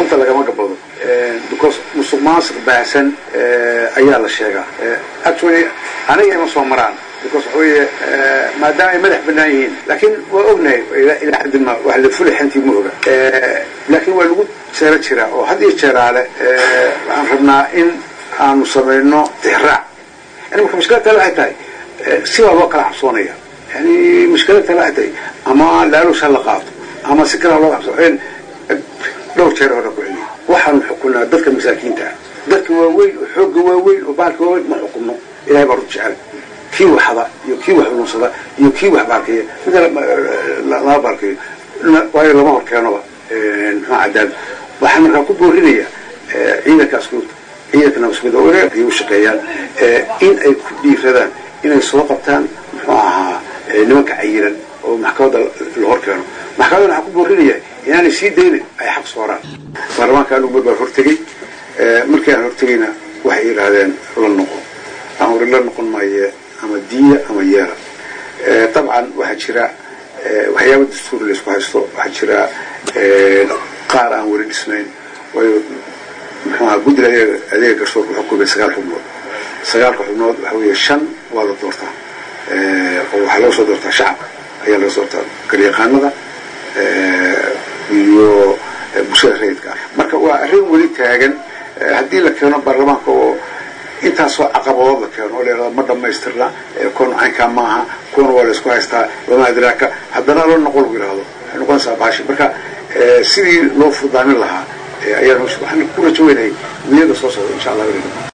runta lagama gabado because musuq maasuq baahsan ayaa la sheegaa actually aniga ima soo maraan because waxa weeye maadaama ay madax banaan yihiin laakiin waa ognahay ilaa xaddi ma wax la fuli xantii ma oga laakiin waa lagu jeero jiraa oo had iyo jeeraale waxaan rabnaa in aanu samayno tixraac yani marka mushkilad tale waxay tahay si baa loo kala cabsoonaya yani mushkilad tale waxay tahay ama laalush ha la qaato ama si kale ha loo cabso dhowr jeer hore ku celiya waxaanu xukunaa dadka masaakiinta ah dadka waaweyn oo xoogga waaweyn oo baalka waaweyn ma xukunno ilahay baa rud jecel kii waxda iyo kii wax lunsada iyo kii wax baalkeeya mid lama baalkeeyo waayo lama hor keenoba muxuu cadaab waxaan markaa ku boorinaya ciidanka askuurta ciidanka nabaskuda ay u shaqeeyaan in ay ku dhiiradaan inay soo qabtaan muxuu ahaa nimanka cayiran oo maxkamadda la hor keeno maxkamadda waxaan ku boorinaya inaanay sii daynin ay xaq sooraan baarlamaanka anugu mar baan hortegey markii aan hortegeyna waxay yidhaahdeen la noqo aan wari la noqon maaye ama diya ama yeela dabcan waxaa jira waxyaaba dastuur laysku haysto waxaa jira qaar aan weli dhisnayn waayo muxuu ahaa guddiga adeega adeega garsoorka wuxuu kubay sagaal xubnood sagaalka xubnood waxa weeye shan waa la doortaa oo waxaa laga soo doortaa shacabka ayaa laga soo doortaa garyaqaanada iyo bulshada rayidka ah marka waa arrin weli taagan haddii la keeno baarlamaanka oo intaasoo caqabadood la keeno oo layhahdo ma dhamaystirna kuwan caynkaa maaha kuwana waa laysku haystaa lama adraaka haddana la noqon lagu yihahdo waxay noqonaysaa baashi marka sidii loo furdaamin lahaa ayaan waxaan ku rajo weynahay niyada soo socda insha allah